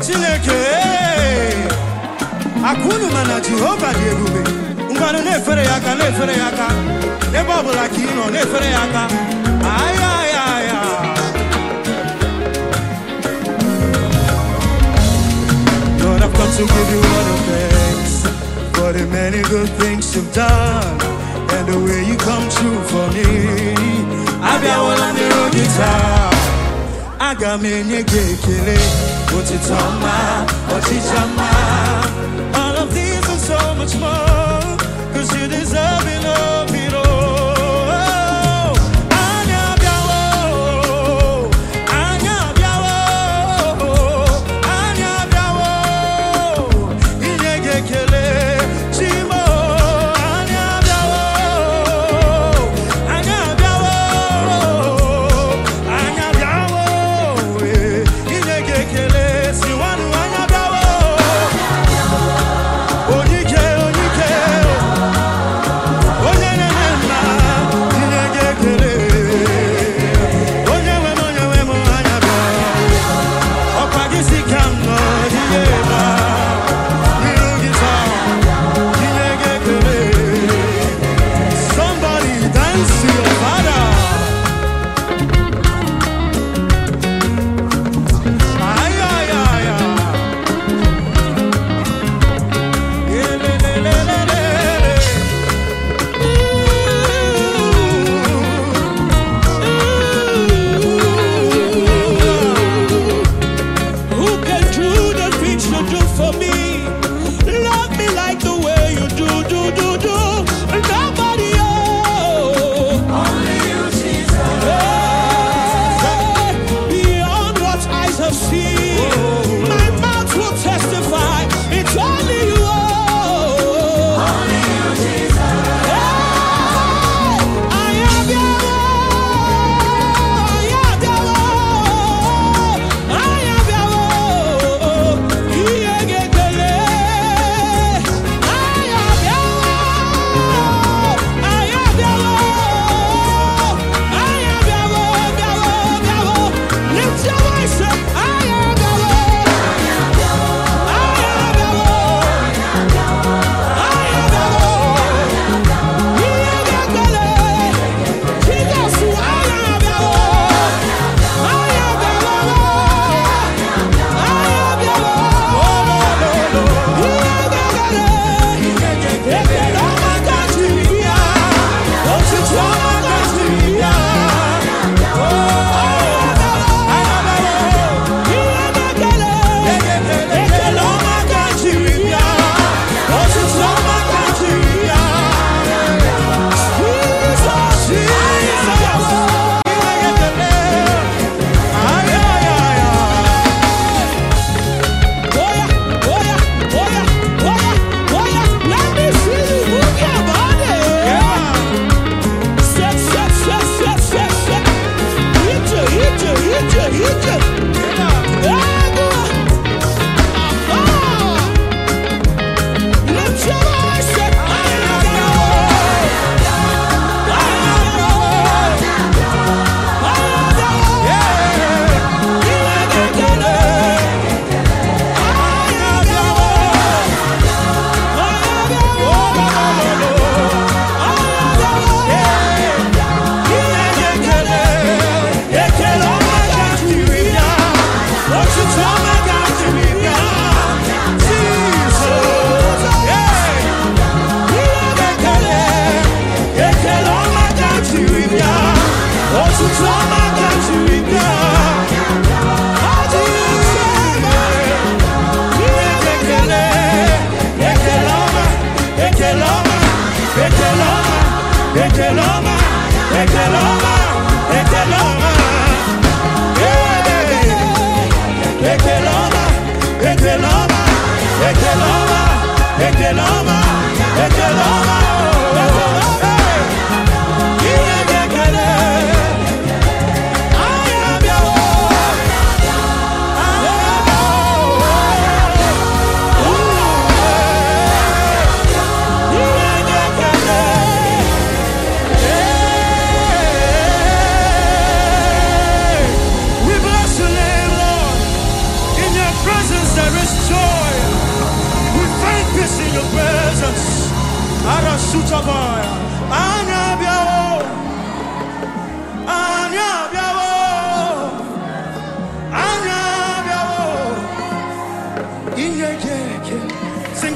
chineke aka unu ma na jehova dị ebube ngwanụ na-efere ya aka na-efere ya aka ebe ọ bụla ka ị nọ na-efere ya aka aya aya aya Lord, I've come to give you all the thanks for the many good things you've done and the way you come true for me. Abịawala n'iru gị taa, aga m enye gị ekele, otito ọma, ọchịcha mma. All of these and so much more, 'cause you deserve it all, it all. Anyị abịawo, anyị abịawo, anyị abịawo, inye gị ekele, Chimo, anyị abịawo, anyị abịawo, anyị abịawo, eh, inye gị ekele, si nwanụ anyị abịawo, onye ike, onye ike, onye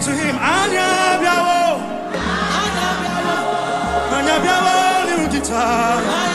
to him, Anya Biawo, Anya Biawo, Nirugita.